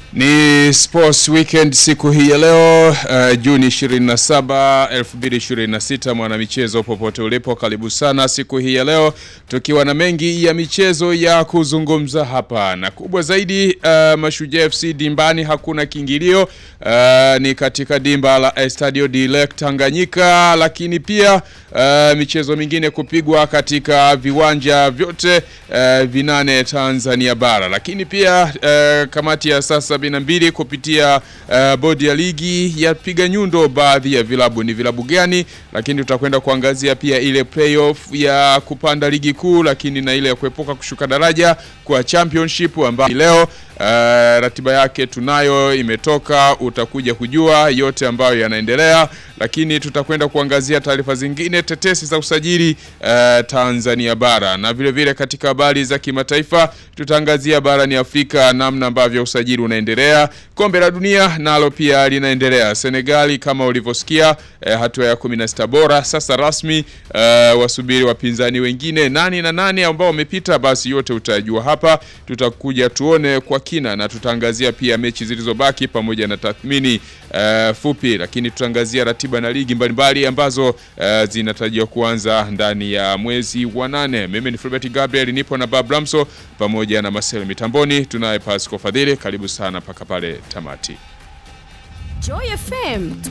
Ni Sports Weekend siku hii ya leo uh, Juni 27, 2026. Mwanamichezo popote ulipo, karibu sana siku hii ya leo, tukiwa na mengi ya michezo ya kuzungumza hapa, na kubwa zaidi uh, Mashujaa FC dimbani, hakuna kiingilio uh, ni katika dimba la Estadio de Lake Tanganyika, lakini pia uh, michezo mingine kupigwa katika viwanja vyote uh, vinane Tanzania bara, lakini pia uh, kamati ya sasa na mbili kupitia uh, bodi ya ligi yapiga nyundo baadhi ya vilabu. Ni vilabu gani? Lakini tutakwenda kuangazia pia ile playoff ya kupanda ligi kuu, lakini na ile ya kuepuka kushuka daraja kwa championship ambayo leo uh, ratiba yake tunayo imetoka, utakuja kujua yote ambayo yanaendelea, lakini tutakwenda kuangazia taarifa zingine, tetesi za usajili uh, Tanzania bara, na vile vile katika habari za kimataifa tutaangazia barani Afrika namna ambavyo usajili unaendelea. Kombe la dunia nalo pia linaendelea. Senegali kama ulivyosikia, eh, hatua ya 16 bora sasa rasmi. Eh, wasubiri wapinzani wengine nani na nani ambao wamepita, basi yote utajua hapa. Tutakuja tuone kwa kina na tutaangazia pia mechi zilizobaki pamoja na tathmini eh, fupi, lakini tutaangazia ratiba na ligi mbalimbali ambazo eh, zinatarajiwa kuanza ndani ya mwezi wa nane. Mimi ni Fulbert Gabriel, nipo na Bob Ramso pamoja na Marcel Mitamboni, tunaye Pasco Fadhili. Karibu sana mpaka pale tamati. Joy FM